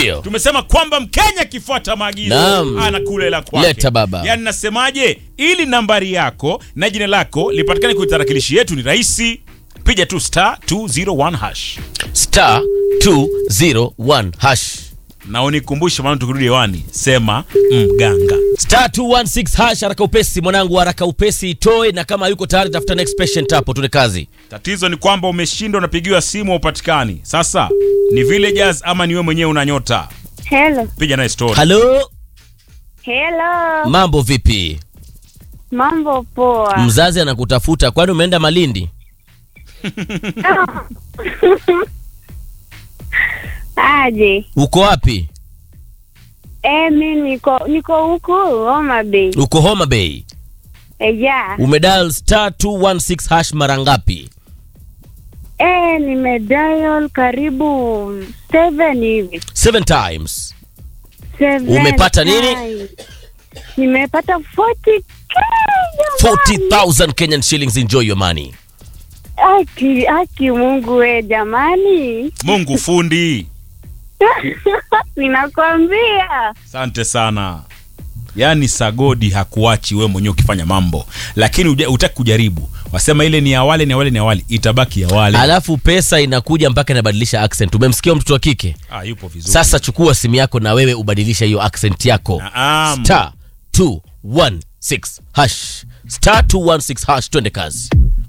Ndio. tumesema kwamba mkenya akifuata maagizo Naam. anakula hela kwake Leta baba. yaani nasemaje ili nambari yako na jina lako lipatikane kwenye tarakilishi yetu ni rahisi piga tu star 201 hash star 201 hash na unikumbushe maana tukirudi hewani sema mganga star 216 hash haraka upesi mwanangu haraka upesi itoe na kama yuko tayari tafuta next patient hapo tuende kazi tatizo ni kwamba umeshindwa unapigiwa simu upatikani sasa ni villagers ama ni wewe mwenyewe una nyota Hello. piga naye story halo Hello. mambo vipi Mambo poa. mzazi anakutafuta kwani umeenda malindi Aje. uko wapi Eh, mi niko niko huku Homa Bay. uko homa bay Eh, ja. umedial star 216 hash mara ngapi Eh, nimedial karibu seven hivi. seven times Seven Umepata nini? times. Nimepata 40k. jamani. 40000 kenyan shillings enjoy your money Aki, aki Mungu we jamani. mungu fundi Ninakwambia. asante sana yaani sagodi hakuachi wewe mwenyewe ukifanya mambo lakini uja- hutaki kujaribu wasema ile ni awali ni awali ni awali itabaki awali alafu pesa inakuja mpaka inabadilisha accent umemsikia mtoto wa kike ah, yupo vizuri sasa chukua simu yako na wewe ubadilisha hiyo accent yako Naam. star 216 hash star 216 hash twende kazi